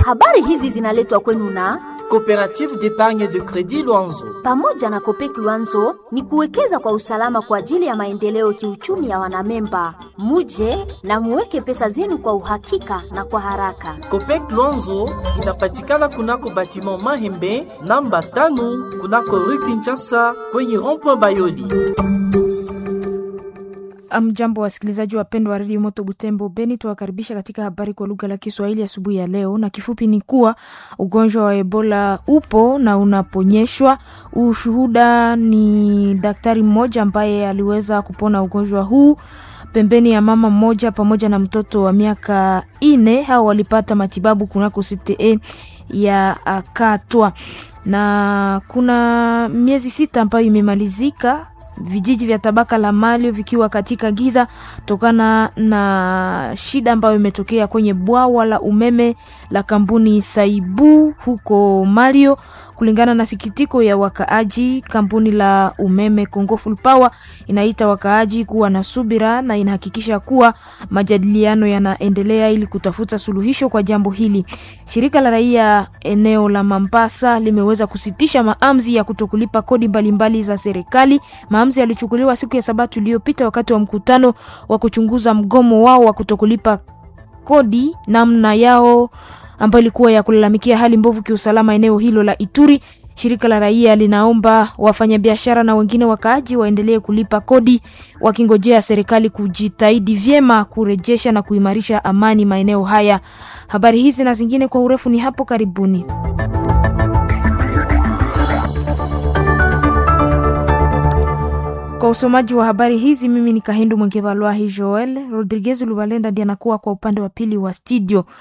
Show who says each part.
Speaker 1: Habari hizi zinaletwa kwenu na
Speaker 2: Coopérative d'épargne de crédit Luanzo.
Speaker 1: pamoja na Kopek Luanzo ni kuwekeza kwa usalama kwa ajili ya maendeleo kiuchumi ya wanamemba. Muje na muweke pesa zenu kwa uhakika na kwa haraka.
Speaker 2: Copec Luanzo inapatikana kunako batiment Mahembe namba tano kunako rue Kinshasa kwenye rond-point Bayoli.
Speaker 3: Amjambo, wasikilizaji wapendwa wa redio Moto Butembo Beni, tuwakaribisha katika habari kwa lugha la Kiswahili asubuhi ya leo, na kifupi ni kuwa ugonjwa wa Ebola upo na unaponyeshwa. Ushuhuda ni daktari mmoja ambaye aliweza kupona ugonjwa huu pembeni ya mama mmoja pamoja na mtoto wa miaka ine. Hao walipata matibabu kunako CTE ya Katwa, na kuna miezi sita ambayo imemalizika vijiji vya tabaka la Malio vikiwa katika giza tokana na shida ambayo imetokea kwenye bwawa la umeme la kampuni Saibu huko Malio. Kulingana na sikitiko ya wakaaji, kampuni la umeme Congo Full Power inaita wakaaji kuwa na subira na inahakikisha kuwa majadiliano yanaendelea ili kutafuta suluhisho kwa jambo hili. Shirika la raia eneo la Mambasa limeweza kusitisha maamuzi ya kutokulipa kodi mbalimbali za serikali. Maamuzi yalichukuliwa siku ya Sabato iliyopita wakati wa mkutano wa kuchunguza mgomo wao wa kutokulipa kodi namna yao ambayo ilikuwa ya kulalamikia hali mbovu kiusalama eneo hilo la Ituri. Shirika la raia linaomba wafanyabiashara na wengine wakaaji waendelee kulipa kodi wakingojea serikali kujitahidi vyema kurejesha na kuimarisha amani maeneo haya. Habari hizi na zingine kwa urefu ni hapo karibuni. Kwa usomaji wa habari hizi mimi ni Kahindu Mwengevalwahi Joel Rodriguez Lubalenda ndiye anakuwa kwa upande wa pili wa studio.